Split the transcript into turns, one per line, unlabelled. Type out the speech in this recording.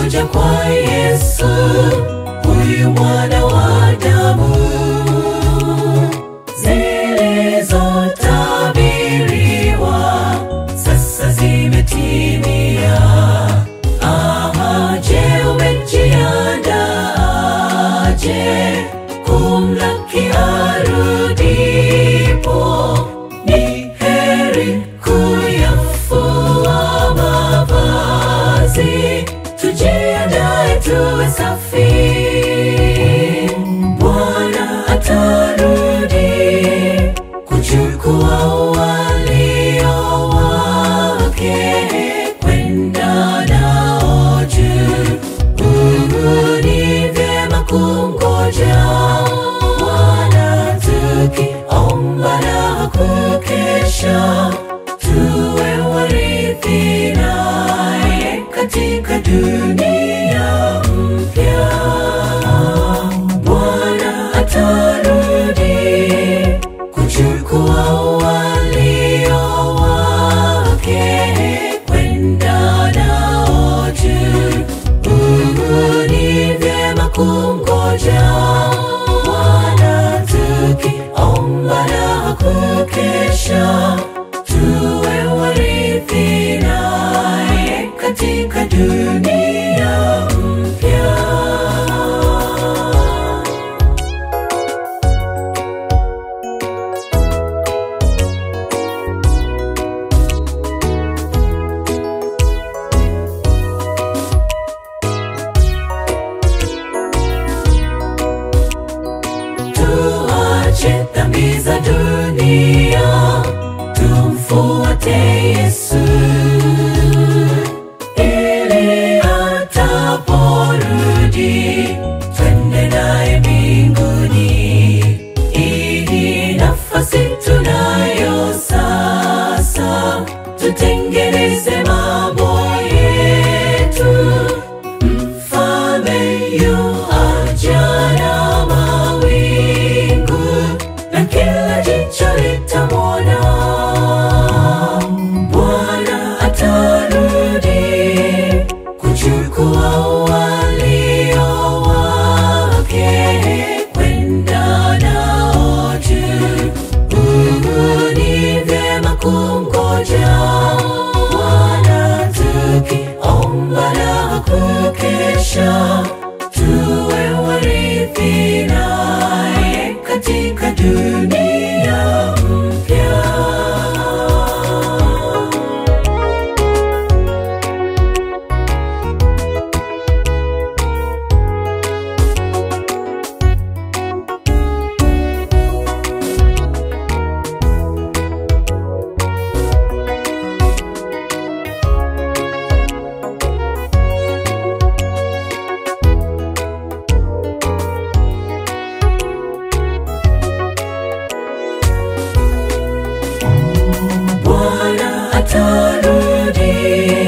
kuja kwa Yesu, huyu mwana wa Adamu, zilizotabiriwa sasa zimetimia. Aha, je, umejiandaje kumlaki arudipo? Ni heri kuyafua mavazi, tujiandae tuwe safi. Bwana atarudi kuchukua walio wake kwenda nao juu. Uh, ni vyema kungoja Bwana tukiomba na kukesha, tuwe warithi naye katika dunia mpya. Bwana atarudi kuchukua walio wake kwenda nao juu. Uh, ni vyema kungoja Bwana tukiomba na kukesha, tuwe warithi naye katika dunia mpya. Tuache dhambi za dunia, tumfuate Yesu ili ataporudi twende naye mbinguni. Hii nafasi tunayo sasa, tutengeneze mambo yetu. Mfalme yu aja na mawingu, na kila jicho litamwona. Bwana atarudi kuchukua walio wake kwenda nao juu. Uh, ni vyema kungoja Bwana tukiomba na kukesha, tuwe warithi naye katika dunia mpya. Bwana atarudi